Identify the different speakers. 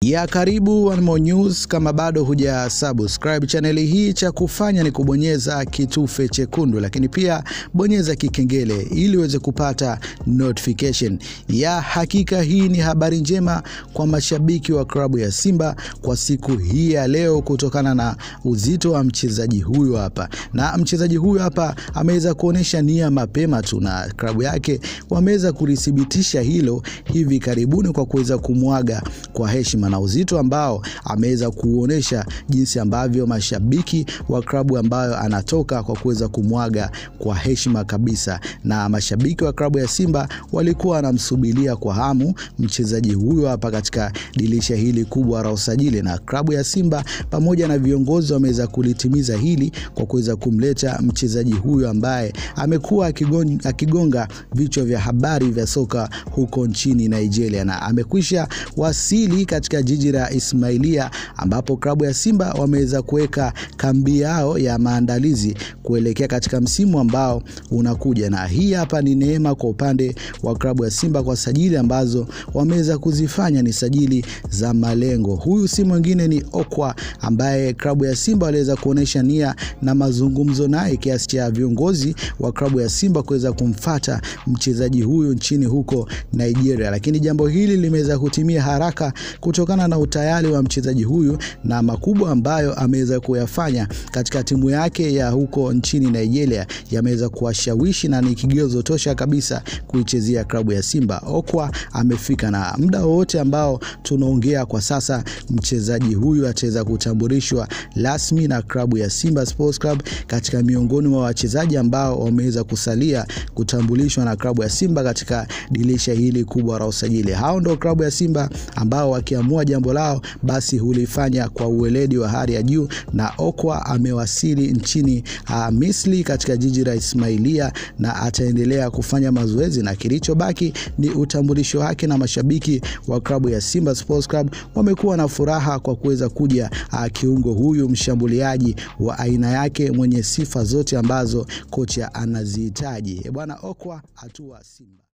Speaker 1: ya karibu One More News. Kama bado huja subscribe chaneli hii, cha kufanya ni kubonyeza kitufe chekundu, lakini pia bonyeza kikengele ili uweze kupata notification. Ya hakika hii ni habari njema kwa mashabiki wa klabu ya Simba kwa siku hii ya leo, kutokana na uzito wa mchezaji huyu hapa, na mchezaji huyu hapa ameweza kuonyesha nia mapema tu, na klabu yake wameweza kulithibitisha hilo hivi karibuni kwa kuweza kumwaga kwa heshima na uzito ambao ameweza kuonyesha jinsi ambavyo mashabiki wa klabu ambayo anatoka kwa kuweza kumwaga kwa heshima kabisa, na mashabiki wa klabu ya Simba walikuwa wanamsubiria kwa hamu mchezaji huyo hapa katika dirisha hili kubwa la usajili, na klabu ya Simba pamoja na viongozi wameweza kulitimiza hili kwa kuweza kumleta mchezaji huyo ambaye amekuwa akigonga, akigonga vichwa vya habari vya soka huko nchini Nigeria, na amekwisha wasili katika jiji la Ismailia ambapo klabu ya Simba wameweza kuweka kambi yao ya maandalizi kuelekea katika msimu ambao unakuja, na hii hapa ni neema kwa upande wa klabu ya Simba kwa sajili ambazo wameweza kuzifanya ni sajili za malengo. Huyu si mwingine ni Okwa ambaye klabu ya Simba waliweza kuonyesha nia na mazungumzo naye kiasi cha viongozi wa klabu ya Simba kuweza kumfata mchezaji huyu nchini huko Nigeria, lakini jambo hili limeweza kutimia haraka kutokana na utayari wa mchezaji huyu na makubwa ambayo ameweza kuyafanya katika timu yake ya huko nchini Nigeria yameweza kuwashawishi na ni kigezo tosha kabisa kuichezea klabu ya Simba. Okwa amefika na muda wowote ambao tunaongea kwa sasa, mchezaji huyu ataweza kutambulishwa rasmi na klabu ya Simba Sports Club katika miongoni mwa wachezaji ambao wameweza kusalia kutambulishwa na klabu ya Simba katika dirisha hili kubwa la usajili. Hao ndio klabu ya Simba ambao wakiamua jambo lao basi hulifanya kwa uweledi wa hali ya juu, na Okwa amewasili nchini uh, Misri katika jiji la Ismailia na ataendelea kufanya mazoezi, na kilichobaki ni utambulisho wake, na mashabiki wa klabu ya Simba Sports Club wamekuwa na furaha kwa kuweza kuja uh, kiungo huyu mshambuliaji wa aina yake mwenye sifa zote ambazo kocha anazihitaji. Bwana Okwa hatua Simba